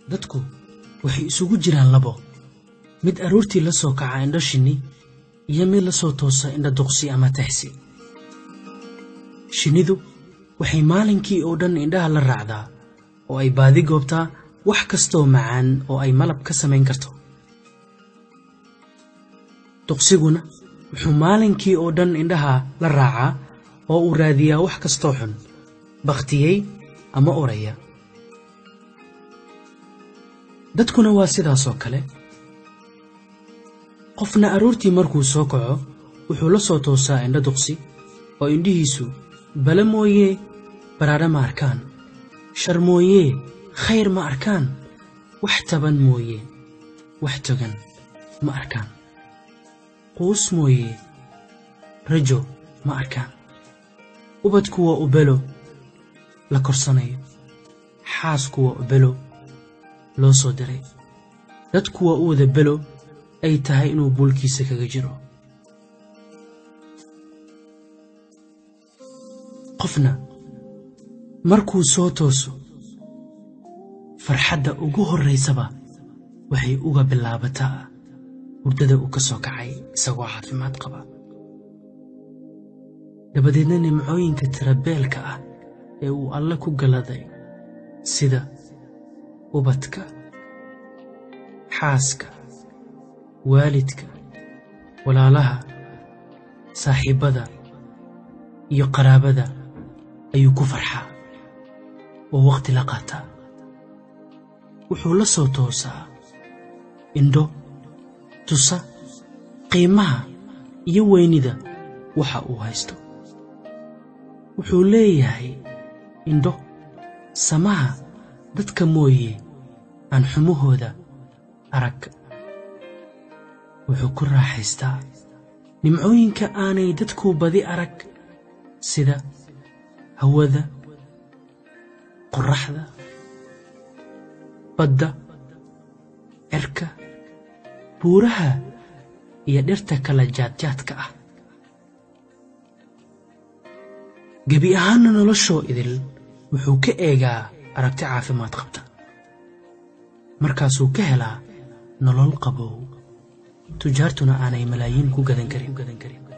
dadku waxay isugu jiraan labo mid aroortii la soo kaca indho shinni iyo mid la soo toosa indho duqsi ama taxsi shinnidu waxay maalinkii oo dhan indhaha la raacdaa oo ay baadi goobtaa wax kastoo macaan oo ay malab ka samayn karto duqsiguna wuxuu maalinkii oo dhan indhaha la raacaa oo uu raadiyaa wax kastoo xun bakhtiyey ama oraya dadkuna waa sidaasoo kale qofna aroortii markuu soo kaco wuxuu la soo toosaa indho duqsi oo indhihiisu bale mooyee baraadha ma arkaan shar mooyee khayr ma arkaan wax taban mooyee wax togan ma arkaan quus mooyee rajo ma arkaan ubadku waa ubelo la korsanayo xaasku waa ubelo loo soo diray dadku waa u wada belo ay tahay inuu buulkiisa kaga jiro qofna markuu soo tooso farxadda ugu horraysaba waxay uga bilaabataa hurdada uu ka soo kacay isagoo caafimaad qaba dabadeedna nimcooyinka tirabeelka ah ee uu alle ku galaday sida ubadka xaaska waalidka walaalaha saaxiibbada iyo qaraabada ayuu ku farxaa oo wakhti la qaataa wuxuu la soo toosaa indho tusa qiimaha iyo weynida waxa uu haysto wuxuu leeyahay indho samaha dadka mooye aan xumahooda arag wuxuu ku raaxaystaa nimcooyinka aanay dadku badi arag sida hawada qorraxda badda cirka buuraha iyo dhirta kala jaadjaadka ah gebi ahaanna noloshoo idil wuxuu ka eegaa aragti caafimaad qabta markaasuu ka helaa nolol qabow tujaartuna aanay malaayiin ku gadan karin